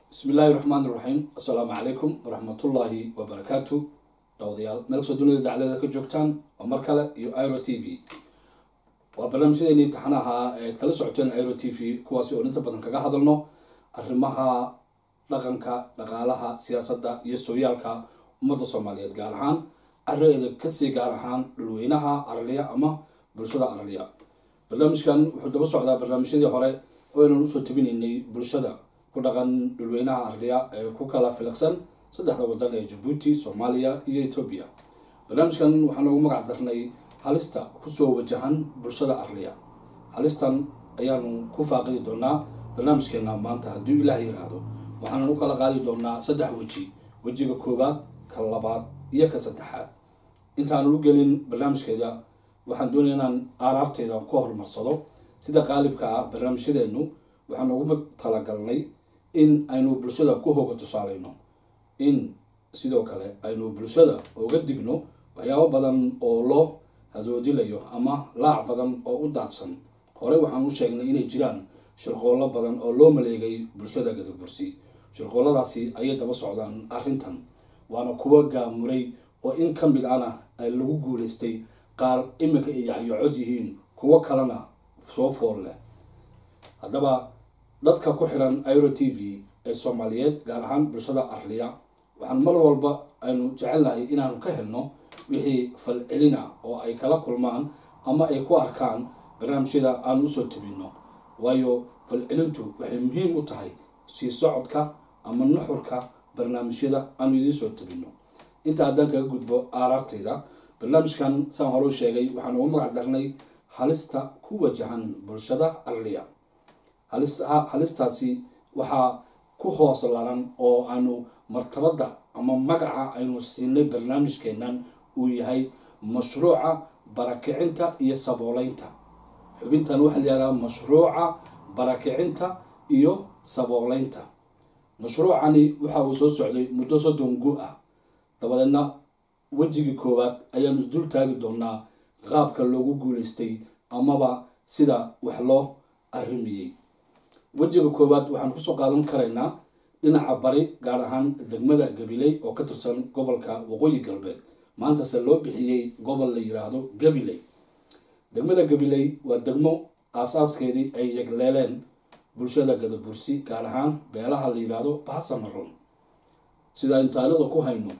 bismi illaahi raxmaan iraxiim assalaamu calaykum waraxmatullaahi wabarakaatu dawadayaal meel kastoo dunida daclada ka joogtaan waa mar kale iyo iro t v waa barnaamijyadeennii taxanaha eed kala socoteen iro t v kuwaasi oo inta badan kaga hadalno arrimaha dhaqanka dhaqaalaha siyaasadda iyo sooyaalka ummadda soomaaliyeed gaar ahaan caraeeda kasii gaar ahaan dhulweynaha araliya ama bulshada araliya barnaamijkan wuxuu daba socdaa barnaamijyadii hore oo aynan usoo tabinaynay bulshada ku dhaqan dhulweynaha arliya ee ku kala filiqsan saddexda wadan ee jabuuti soomaaliya iyo etoobiya barnaamijkan waxaan ugu magac darnay halista kusoo wajahan bulshada arliya halistan ayaanu ku faaqidi doonaa barnaamijkeena maanta haddii ilaah yiraahdo waxaanan u kala qaadi doonaa saddex weji wejiga koowaad ka labaad iyo ka saddexaad intaanu u gelin barnaamijkeeda waxaan doonaya inaan aaraarteeda ka horumarsado sida qaalibka ah barnaamijyadeenu waxaan ugu talagalnay in aynu bulshada ku hoga tusaaleyno in sidoo kale aynu bulshada uga digno waxyaabo badan oo loo hadoodilayo ama laac badan oo u daadsan horey waxaan u sheegnay inay jiraan shirqoollo badan oo loo maleegay bulshada gadabursi shirqoolladaasi ayay daba socdaan arrintan waana kuwa gaamuray oo in ka mid ana ay lagu guulaystay qaar iminka ay yacyocod yihiin kuwo kalena soo fool leh haddaba dadka ku xiran iro t v ee soomaaliyeed gaar ahaan bulshada arliya waxaan mar walba aynu jecelnahay inaanu ka helno wixii falcelina oo ay kala kulmaan ama ay ku arkaan barnaamijyada aan usoo tabino waayo falcelintu waxay muhiim u tahay sii socodka ama nuxurka barnaamijyada aanu idiin soo tabino inta haddaan kaga gudbo aaraartayda barnaamijkan saan hore u sheegay waxaan ugu magac darnay halista ku wajahan bulshada arliya halistaasi waxaa ku hoos laran oo aanu martabada ama magaca aynu siinay barnaamijkeenan uu yahay mashruuca barakicinta iyo sabooleynta xubintan waxaa layihahdaa mashruuca barakicinta iyo sabooleynta mashruucani waxa uu soo socday muddo soddon gu ah dabadeedna wejigii koowaad ayaanu isdul taagi doonaa qaabka loogu guulaystay amaba sida wax loo arrimiyey wejiga koowaad waxaan kusoo qaadan karaynaa dhinaca bari gaar ahaan degmada gabiley oo ka tirsan gobolka waqooyi galbeed maantase loo bixiyey gobol la yiraahdo gabiley degmada gabiley waa degmo aasaaskeedii ay yegleeleen bulshada gadabursi gaar ahaan beelaha la yiraahdo bahasamaron sida aynu taalida ku hayno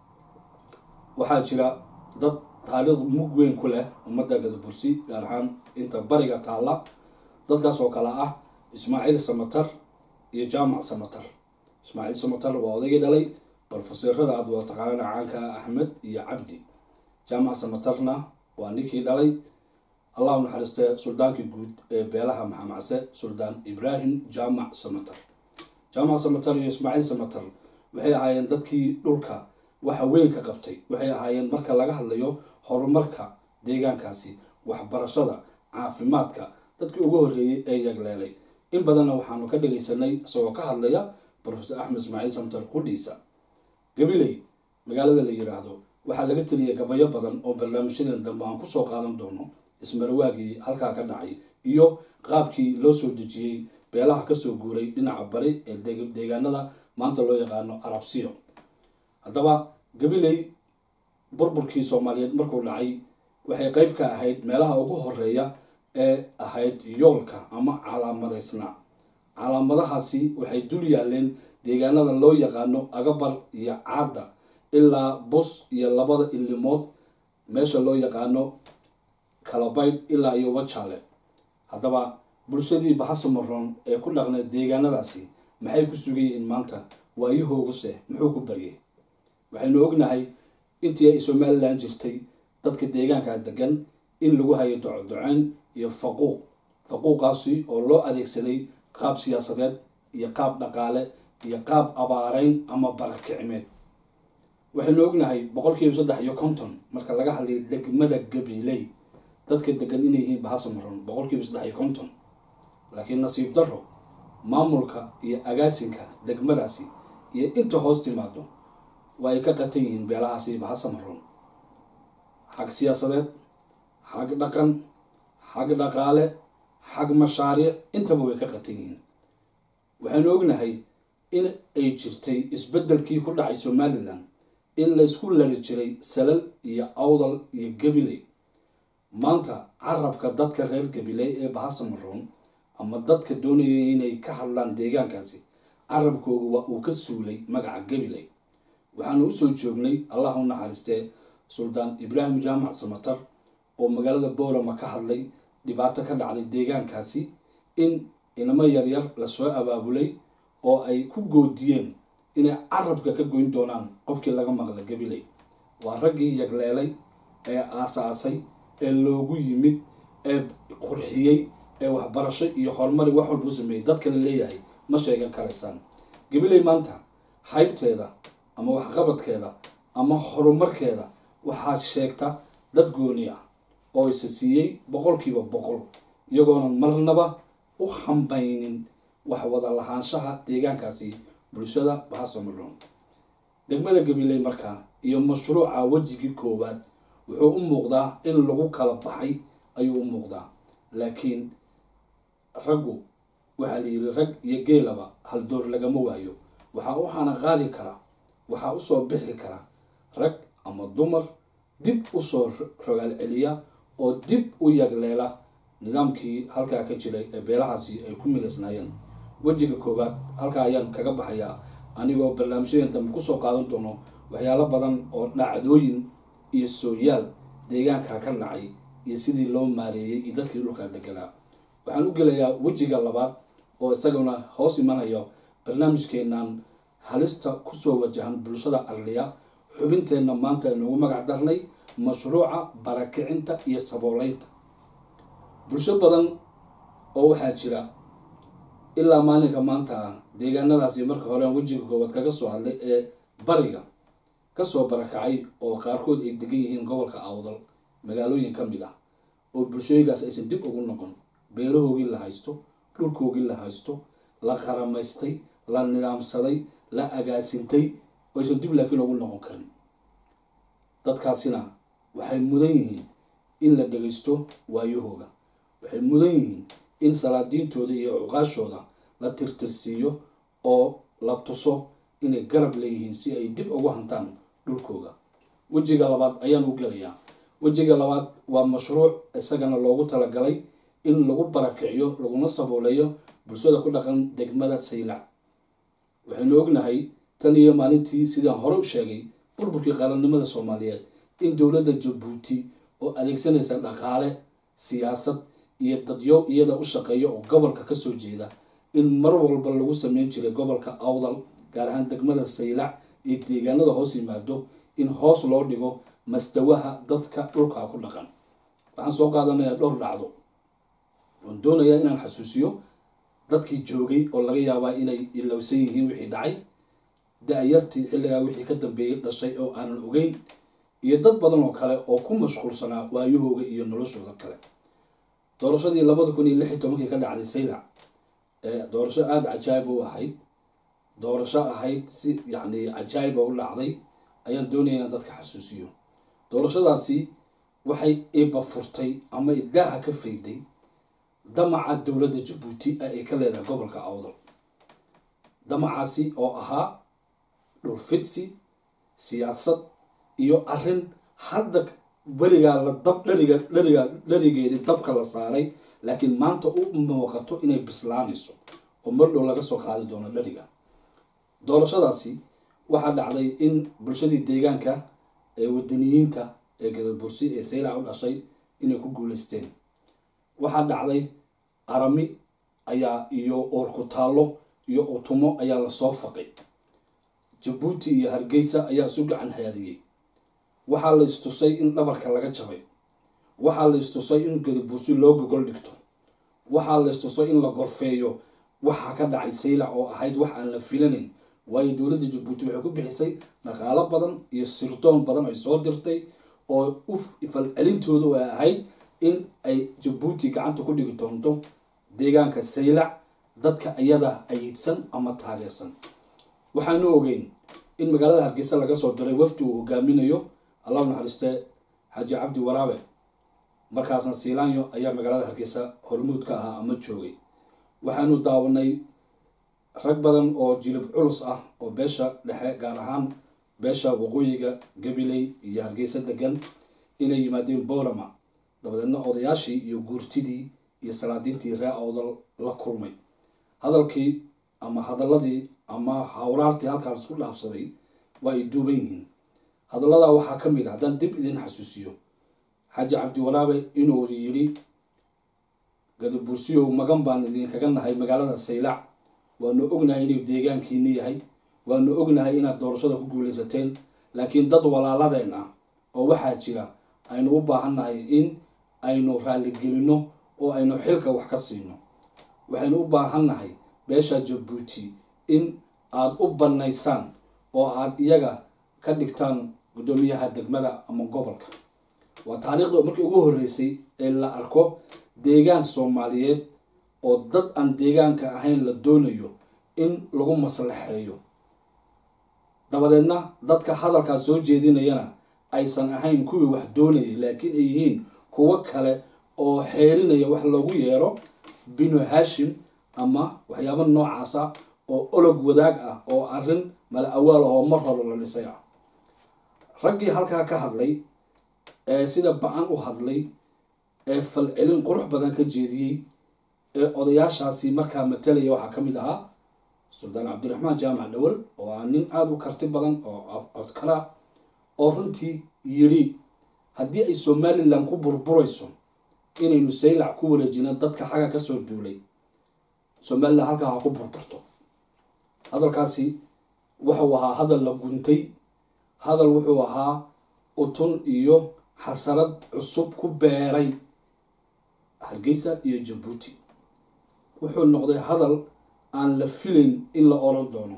waxaa jira dad taalid mug weyn ku leh ummadda gadabursi gaar ahaan inta bariga taalla dadkaas oo kale ah ismaaciil samatar iyo jaamac samatar ismaaciil samatar waa odaygii dhalay barofeseerada aad wada taqaanana caanka ah axmed iyo cabdi jaamac samatarna waa ninkii dhalay allah naxariiste suldaankii guud ee beelaha maxamacse suldaan ibraahim jaamac samatar jaamac samatar iyo ismaaciil samatar waxay ahaayeen dadkii dhulka waxa weyn ka qabtay waxay ahaayeen marka laga hadlayo horumarka deegaankaasi waxbarashada caafimaadka dadkii ugu horreeyey ee yagleelay in badanna waxaanu ka dhagaysanay isagoo ka hadlaya profesor axmed ismaaciil samtar qudhiisa gabiley magaalada la yiraahdo waxaa laga teliyay gabayo badan oo barnaamijyadan dambe aan kusoo qaadan doono ismarawaagii halkaa ka dhacay iyo qaabkii loo soo dejiyey beelaha kasoo guuray dhinaca bari ee deegaanada maanta loo yaqaano arabsiyo haddaba gabiley burburkii soomaaliyeed markuu dhacay waxay qeyb ka ahayd meelaha ugu horeeya ee ahayd yoolka ama calaamadaysnaa calaamadahaasi waxay dul yaaleen deegaanada loo yaqaano agabar iyo caada ilaa bus iyo labada ilimood meesha loo yaqaano kalabaydh ilaa iyo wajaale haddaba bulshadii bahasamaroon ee ku dhaqneed deegaanadaasi maxay ku sugan yihiin maanta waayahooguse muxuu ku baryay waxaynu ognahay intii ay somalilan jirtay dadka deegaanka degan in lagu hayo docodoceyn iyo faquuq faquuqaasi oo loo adeegsaday qaab siyaasadeed iyo qaab dhaqaale iyo qaab abaareyn ama barakicimeed waxaynu ognahay boqolkiiba saddex iyo konton marka laga hadlayo degmada gabiley dadka degan inay yihiin bahasamaron boqolkiiba saddex iyo konton laakiin nasiib daro maamulka iyo agaasinka degmadaasi iyo inta hoos timaado waa ay ka qatan yihiin beelahaasi bahasamaron xag siyaasadeed xag dhaqan xag dhaqaale xag mashaariic intaba way ka qatan yihiin waxaynu ognahay in ay jirtay isbeddelkii ku dhacay somalilan in laysku lari jiray salal iyo awdal iyo gabiley maanta carabka dadka reer gabiley ee bahasamaroon ama dadka doonaya inay ka hadlaan deegaankaasi carabkooga waa uu ka suulay magaca gabiley waxaanu usoo joognay allah u naxariistee suldaan ibraahim jaamac samatar oo magaalada boorama ka hadlay dhibaato ka dhacday deegaankaasi in inamo yaryar lasoo abaabulay oo ay ku goodiyeen inay carabka ka goyn doonaan qofkii laga maqla gabiley waa raggii yagleelay ee aasaasay ee loogu yimid ee qurxiyey ee waxbarasho iyo horumari wax walba u sameeyey dadka la leeyahay ma sheegan karaysaan gabiley maanta haybteeda ama waxqabadkeeda ama horumarkeeda waxaa sheegta dad gooni ah oo isa siiyey boqolkiiba boqol iyagoona marnaba u hambaynin wax wada lahaanshaha deegaankaasi bulshada bahasamaroon degmada gabiley markaa iyo mashruuca wejigii koowaad wuxuu u muuqdaa in lagu kala baxay ayuu u muuqdaa laakiin raggu waxaa la yidhi rag iyo geelaba haldoor lagama waayo waxaa u xana qaadi kara waxaa usoo bixi kara rag ama dumar dib usoo rogaal celiya oo dib u yagleela nidaamkii halkaa ka jiray ee beelahaasi ay ku midaysnaayeen wejiga koowaad halkaa ayaan kaga baxayaa anigoo barnaamijyadan dambe kusoo qaadan doono waxyaalo badan oo dhacdooyin iyo sooyaal deegaanka ka dhacay iyo sidii loo maareeyey iyo dadkii dhulkaa deganaa waxaan u gelayaa wejiga labaad oo isaguna hoos imanayo barnaamijkeenan halista kusoo wajahan bulshada arliya xubinteenna maanta aynugu magac darnay mashruuca barakicinta iyo sabooleynta bulsho badan oo waxaa jira ilaa maalinka maanta ah deegaanadaasi marka hore wejiga koowaad kaga soo hadlay ee bariga kasoo barakacay oo qaarkood ay degan yihiin gobolka awdal magaalooyin ka mid ah oo bulshooyinkaas aysan dib ugu noqon beerahoogii la haysto dhulkoogii la haysto la qaramaystay la nidaamsaday la agaasintay oo aysan dib laakiin ugu noqon karin dadkaasina waxay mudan yihiin in la dhagaysto waayahooga waxay mudan yihiin in salaadiintooda iyo cuqaashooda la tirtirsiiyo oo la tuso inay garab leeyihiin si ay dib ugu hantaan dhulkooga wejiga labaad ayaan u gelayaa wejiga labaad waa mashruuc isagana loogu talagalay in lagu barakiciyo laguna sabooleeyo bulshada ku dhaqan degmada saylac waxaynu ognahay tan iyo maalintii sidaan hore u sheegay burburkii qaranimada soomaaliyeed in dowladda jabuuti oo adeegsanaysa dhaqaale siyaasad iyo dadyo iyada u shaqeeya oo gobolka kasoo jeeda in mar walba lagu sameyn jiray gobolka awdal gaar ahaan degmada saylac iyo deegaanada hoos yimaado in hoos loo dhigo mastawaha dadka dhulkaa ku dhaqan waxaan soo qaadanayaa dhowr dhacdo oon doonayaa inaan xasuusiyo dadkii joogay oo laga yaabaa inay ilowsan yihiin wixii dhacay da-yartii xilligaa wixii ka dambeeyay dhashay oo aanan ogeyn iyo dad badan oo kale oo ku mashquulsanaa waayahooga iyo noloshooda kale doorashadii labada kun iyo lix iyo tobankii ka dhacday saylac ee doorasho aada cajaayib u ahayd doorasho ahayd si yacni cajaayiba u dhacday ayaan doonaya inaan dadka xasuusiyo doorashadaasi waxay iba furtay ama idaaha ka fayday damaca dowladda jabuuti ee ay ka leedahay gobolka awdal damacaasi oo ahaa dhulfidsi siyaasad iyo arrin hadda weligaa la dab dhariga dhariga dharigeedii dabka la saaray laakiin maanta u muuqato inay bislaanayso oo mardhow laga soo qaadi doono dhariga doorashadaasi waxaa dhacday in bulshadii deegaanka ee wadaniyiinta ee gadabursi ee saylac u dhashay inay ku guuleysteen waxaa dhacday arami ayaa iyo oorkutaallo iyo utumo ayaa lasoo faqay jabuuti iyo hargeysa ayaa isu gacan haadiyey waxaa la istusay in dhabarka laga jabay waxaa la istusay in gadabursi loo gogol dhigto waxaa la istusay in la gorfeeyo waxaa ka dhacay saylac oo ahayd wax aan la filanayn waayo dowladda jabuuti waxay ku bixisay dhaqaalo badan iyo sirdoon badan ay soo dirtay oo u falcelintooda ay ahayd in ay jabuuti gacanta ku dhigi doonto deegaanka saylac dadka iyada ayidsan ama taageersan waxaanu ogeyn in magaalada hargeysa laga soo diray wafdi uu hogaaminayo allahu naxariistee xaaji cabdi waraabe markaasna siilaanyo ayaa magaalada hargeysa hormuud ka ahaa ama joogay waxaanu daawanay rag badan oo jilib culus ah oo beesha dhexe gaar ahaan beesha waqooyiga gabiley iyo hargeysa degan inay yimaadeen boorama dabadeedna odayaashii iyo guurtidii iyo salaadiintii ree awdal la kulmay hadalkii ama hadaladii ama hawraartii halkaan isku dhaafsaday waa ay duuban yihiin hadaladaa waxaa ka mid a haddaan dib idin xasuusiyo xaaji cabdiwaraabe inuu yidhi gadabursiyow magan baan idinkaga nahay magaalada saylac waanu ognahay inuu deegaankiini yahay waanu ognahay inaad doorashada ku guuleysateen laakiin dad walaaladeen ah oo waxaa jira aynu u baahannahay in aynu raaligelino oo aynu xilka wax ka siino waxaynu u baahannahay beesha jabuuti in aada u bannaysaan oo aada iyaga ka dhigtaan guddoomiyaha degmada ama gobolka waa taariikhda markii ugu horreysay ee la arko deegaan soomaaliyeed oo dad aan deegaanka ahayn la doonayo in lagu maslaxeeyo dabadeedna dadka hadalkaas soo jeedinayana aysan ahayn kuwii wax doonayay laakiin ay yihiin kuwo kale oo xeerinaya wax loogu yeero binu hashim ama waxyaabo noocaas ah oo olog wadaag ah oo arrin mala awaal ah oo mar hore la dhisay ah raggii halkaa ka hadlay ee sida ba-an u hadlay ee falcelin qurux badan ka jeediyey ee odayaashaasi markaa matalaya waxaa ka mid ahaa suldaan cabdiraxmaan jaamac dhawal oo ah nin aada u karti badan oo codkala oo runtii yidhi haddii ay somalilan ku burburayso inaynu saylac ku wareejino dadka xagga kasoo duulay somalilan halkaa ha ku burburto hadalkaasi wuxuu ahaa hadal la guntay hadal wuxuu ahaa utun iyo xasarad cusub ku beeray hargeysa iyo jabuuti wuxuu noqday hadal aan la filayn in la oran doono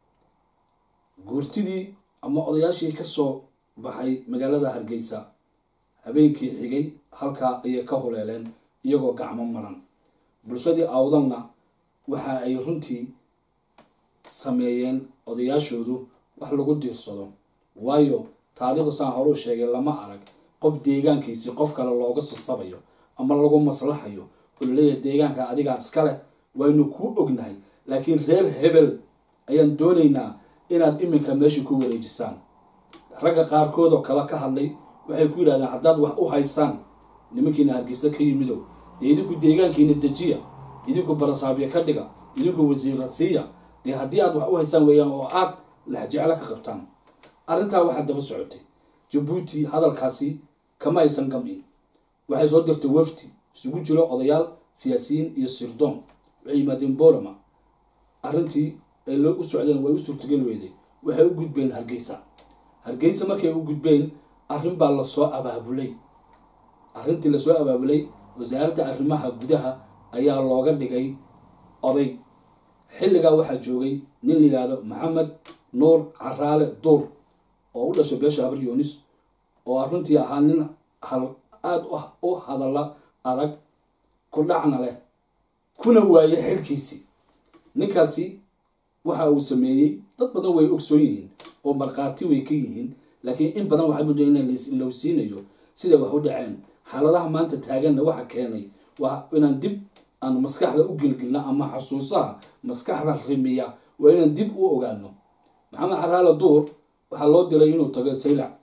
guurtidii ama odayaashii kasoo baxay magaalada hargeysa habeenkii xigay halkaa ayay ka huleeleen iyagoo gacmo maran bulshadii awdalna waxa ay runtii sameeyeen odayaashoodu wax lagu diirsado waayo taariikhda saan horuu sheegay lama arag qof deegaankiisii qof kale looga sasabayo ama lagu maslaxayo oo laleeyahay deegaanka adigaa iska leh waynu kuu ognahay laakiin reer hebel ayaan doonaynaa inaad iminka meesha ku wareejisaan ragga qaarkood oo kale ka hadlay waxay ku yidhahdeen haddaad wax u haysaan nimankiina hargeysa ka yimidow dee idinku deegaankiina dejiya idinku barasaabyo ka dhiga idinku wasiira siiya dee haddii aad wax u haysaan weeyaan oo aad laxjeclo ka qabtaan arrintaa waxaa daba socotay jabuuti hadalkaasi kama aysan gamin waxay soo dirtay wafdi isugu jiro odayaal siyaasiyiin iyo sirdoon waxay yimaadeen borama arrintii ay loo u socdeen way u suurtageli weyday waxay u gudbeen hargeysa hargeysa markay u gudbeen arrin baa lasoo abaabulay arrintii lasoo abaabulay wasaaradda arrimaha gudaha ayaa looga dhigay oday xilligaa waxaa joogay nin la yidhaahdo maxamed nuur caraale duur oo u dhashay beesha habar yunis oo arrintii ahaa nin aada u hadalla adag ku dhacna leh kuna waaye xilkiisii ninkaasi waxa uu sameeyey dad badan way ogsoon yihiin oo markhaati way ka yihiin laakiin in badan waxaa muddo in lowsiinayo siday wax u dhaceen xaaladaha maanta taaganna waxa keenay waa inaan dib aan maskaxda u gelgelno ama xasuusaha maskaxda rimiya waa inaan dib u ogaano maxamed caraale duur waxaa loo diray inuu tago saylac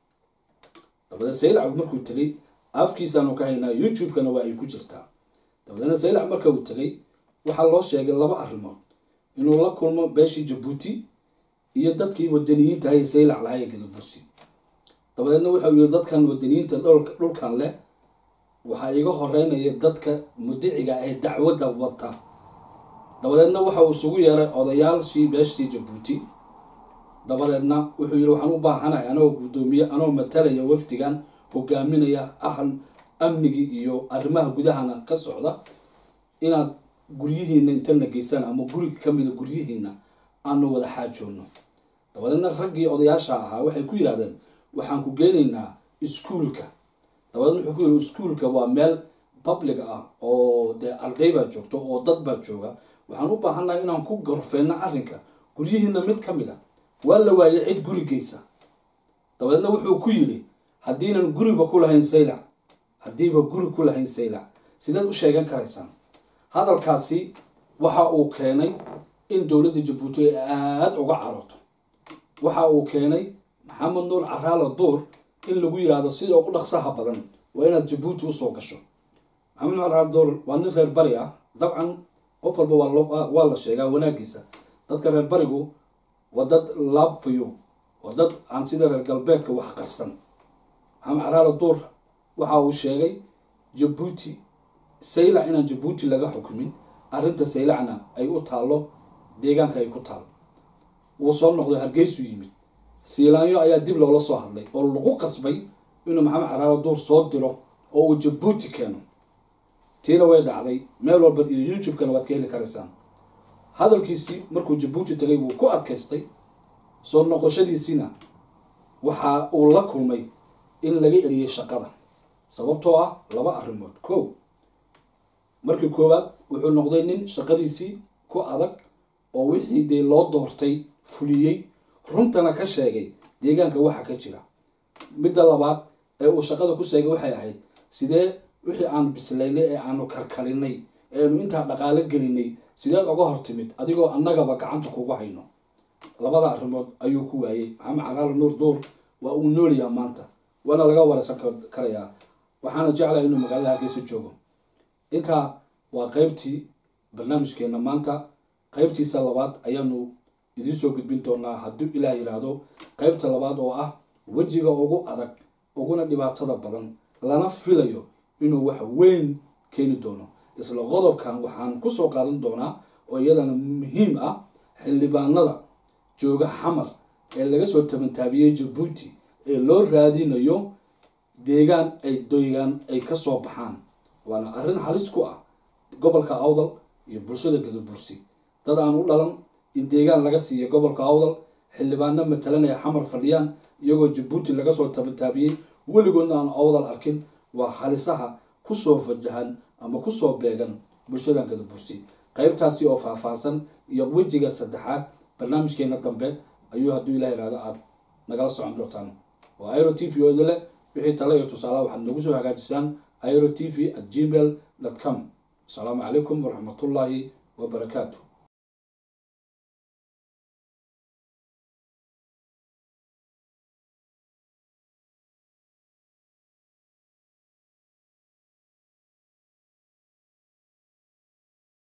dabadeed saylac markuu tegay afkiisaanu ka haynaa youtube-kana waa ay ku jirtaa dabadeedna saylac marka uu tegay waxaa loo sheegay laba arrimood inuu la kulmo beeshii jabuuti iyo dadkii wadaniyiinta ahay saylac lahaa ee gadabursi dabadeedna wuxuu yiri dadkan wadaniyiinta dhulkan leh waxaa iga horeynaya dadka mudiciga ee dacwadda wata dabadeedna waxa uu isugu yeeray odayaashii beeshii jabuuti dabadeedna wuxuu yiri waxaan u baahanahay anagoo guddoomiye anoo matalaya wafdigan hogaaminaya ahal amnigii iyo arrimaha gudahana ka socda inaad guryihiina intana geysaan ama guriga kamida guryihiina aanu wada xaajoonno dabadeedna raggii odayaasha ahaa waxay ku yidhahdeen waxaan ku geenaynaa iskuulka dabadeedna wuxuu ku yidhi iskuulka waa meel public ah oo dee arday baa joogto oo dad baa jooga waxaan u baahannahay inaan ku gorfeyno arrinka guryihiina mid ka mid a waa la waayay cid guri geysa dabadeedna wuxuu ku yidhi haddiinan guriba ku lahayn saylac haddiiba guri ku lahayn saylac sideed u sheegan karaysaan hadalkaasi waxa uu keenay in dowladda jabuuti ay aada uga carooto waxa uu keenay maxamed nuur caraalo duur in lagu yidhaahdo sida ugu dhaqsaha badan waa inaad jabuuti usoo gasho maxamed nuur caraalo duur waa nin reer bari ah dabcan qof walba waa la sheegaa wanaagiisa dadka reer barigu waa dad laabfayo waa dad aan sida reer galbeedka wax qarsan maxamed caraalo duur waxa uu sheegay jabuuti saylac inaan jabuuti laga xukumin arrinta saylacna ay u taallo deegaanka ay ku taal wuu soo noqday hargeysu yimid siilaanyo ayaa dib loola soo hadlay oo lagu qasbay inuu maxamed caraalo duur soo diro oo uu jabuuti keeno tiina way dhacday meel walba iyo youtube-kana waad ka heli karaysaan hadalkiisii markuu jabuuti tagay wuu ku adkaystay soo noqoshadiisiina waxa uu la kulmay in laga eriyey shaqada sababtoo ah laba arrimood kow markii koowaad wuxuu noqday nin shaqadiisii ku adag oo wixii dee loo doortay fuliyey runtana ka sheegay deegaanka waxa ka jira midda labaad ee uu shaqada ku sheegay waxay ahayd sidee wixii aan bislaynay ee aanu karkarinay ee aanu intaa dhaqaalo gelinay sideed oga hor timid adigoo annagaba gacanta kugu hayno labada arrimood ayuu ku waayey maxamed caraalo nuur duur waa uu noolayaa maanta waana laga wareysan karayaa waxaana jeclaya inuu magaalada hargeysa joogo intaa waa qeybtii barnaamijkeena maanta qeybtiisa labaad ayaanu idiin soo gudbin doonaa hadduu ilaah yidhaahdo qeybta labaad oo ah wejiga ugu adag uguna dhibaatada badan lana filayo inuu wax weyn keeni doono isla qodobkan waxaan kusoo qaadan doonaa oo iyadana muhiim ah xildhibaanada jooga xamar ee laga soo tabantaabiyey jabuuti ee loo raadinayo deegaan ay deegaan ay kasoo baxaan waana arrin halis ku ah gobolka awdal iyo bulshada gadabursi dad aan u dhalan in deegaan laga siiya gobolka awdal xildhibaano matalanaya xamar fadhiyaan iyagoo jabuuti laga soo tabantaabiyey weligoodna aan awdal arkin waa halisaha kusoo fajahan ama kusoo beegan bulshadan gadabursi qeybtaasi oo faahfaahsan iyo wejiga saddexaad barnaamijkeena dambe ayuu hadduu ilah ihahdo aada nagala socon doontaan waa iro t v ooda leh wixii tale iyo tusaalaha waxaad noogu soo hagaajisaan iro t v at gmail dot com asalaamu calaykum waraxmatullaahi wabarakaatu